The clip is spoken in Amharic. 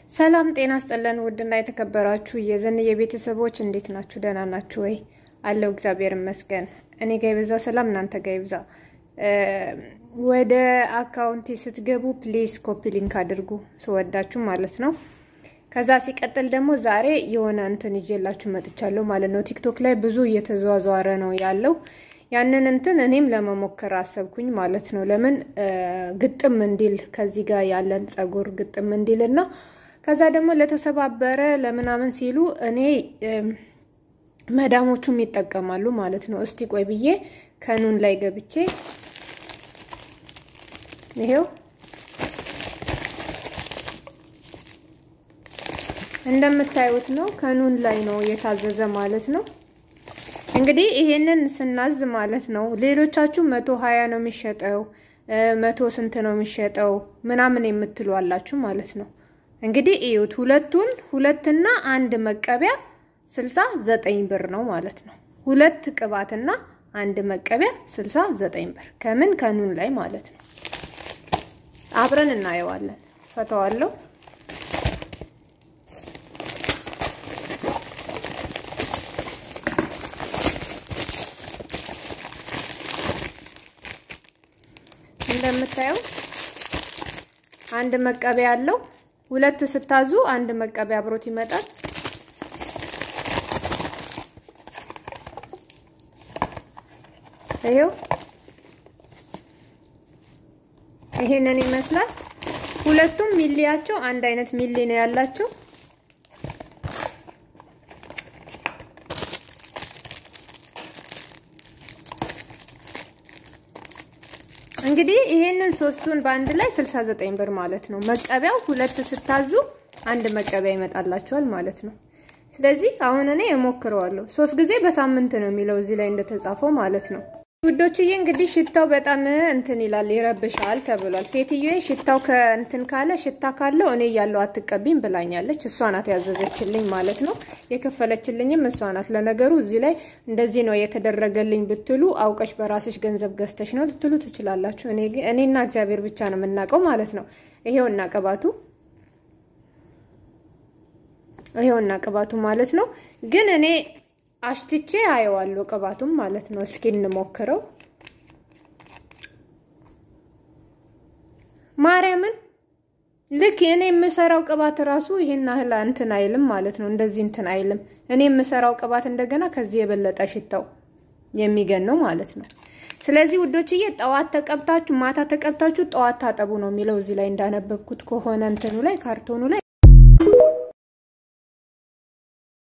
ሰላም ጤና ስጥልን። ውድና የተከበራችሁ የዘንዬ ቤተሰቦች እንዴት ናችሁ? ደህና ናችሁ ወይ? አለው እግዚአብሔር ይመስገን። እኔ ጋ ይብዛ ሰላም፣ እናንተ ጋ ይብዛ። ወደ አካውንቴ ስትገቡ ፕሊዝ ኮፒ ሊንክ አድርጉ፣ ስወዳችሁ ማለት ነው። ከዛ ሲቀጥል ደግሞ ዛሬ የሆነ እንትን ይዤላችሁ መጥቻለሁ ማለት ነው። ቲክቶክ ላይ ብዙ እየተዘዋዘረ ነው ያለው ያንን እንትን እኔም ለመሞከር አሰብኩኝ ማለት ነው። ለምን ግጥም እንዲል ከዚህ ጋር ያለን ጸጉር ግጥም እንዲል እና ከዛ ደግሞ ለተሰባበረ ለምናምን ሲሉ እኔ መዳሞቹም ይጠቀማሉ ማለት ነው። እስቲ ቆይ ብዬ ከኑን ላይ ገብቼ ይሄው እንደምታዩት ነው። ከኑን ላይ ነው የታዘዘ ማለት ነው። እንግዲህ ይሄንን ስናዝ ማለት ነው ሌሎቻችሁ መቶ ሀያ ነው የሚሸጠው መቶ ስንት ነው የሚሸጠው ምናምን የምትሉ አላችሁ ማለት ነው። እንግዲህ እዩት ሁለቱን ሁለትና አንድ መቀቢያ ስልሳ ዘጠኝ ብር ነው ማለት ነው። ሁለት ቅባትና አንድ መቀቢያ ስልሳ ዘጠኝ ብር ከምን ከኑን ላይ ማለት ነው። አብረን እናየዋለን። ፈተዋለሁ እንደምታየው አንድ መቀቢያ አለው። ሁለት ስታዙ አንድ መቀቢያ አብሮት ይመጣል። ይሄው ይሄንን ይመስላል። ሁለቱም ሚሊያቸው አንድ አይነት ሚሊ ነው ያላቸው። እንግዲህ ይሄንን ሶስቱን በአንድ ላይ 69 ብር ማለት ነው። መቀቢያው ሁለት ስታዙ አንድ መቀቢያ ይመጣላችኋል ማለት ነው። ስለዚህ አሁን እኔ እሞክረዋለሁ። ሶስት ጊዜ በሳምንት ነው የሚለው እዚህ ላይ እንደተጻፈው ማለት ነው። ውዶችዬ እንግዲህ ሽታው በጣም እንትን ይላል ይረብሻል ተብሏል። ሴትዮዬ ሽታው ከእንትን ካለ ሽታ ካለው እኔ እያለሁ አትቀቢም ብላኛለች። እሷ ናት ያዘዘችልኝ ማለት ነው። የከፈለችልኝም እሷ ናት። ለነገሩ እዚህ ላይ እንደዚህ ነው የተደረገልኝ ብትሉ አውቀሽ በራስሽ ገንዘብ ገዝተሽ ነው ልትሉ ትችላላችሁ። እኔና እግዚአብሔር ብቻ ነው የምናውቀው ማለት ነው። ይሄውና ቅባቱ ይሄውና ቅባቱ ማለት ነው። ግን እኔ አሽትቼ አየዋለሁ ቅባቱም ማለት ነው። እስኪ እንሞክረው። ማርያምን ልክ እኔ የምሰራው ቅባት ራሱ ይሄን ያህል እንትን አይልም ማለት ነው። እንደዚህ እንትን አይልም። እኔ የምሰራው ቅባት እንደገና ከዚህ የበለጠ ሽታው የሚገን ነው ማለት ነው። ስለዚህ ውዶችዬ ጠዋት ተቀብታችሁ ማታ ተቀብታችሁ ጠዋት ታጠቡ ነው የሚለው እዚህ ላይ እንዳነበብኩት ከሆነ እንትኑ ላይ ካርቶኑ ላይ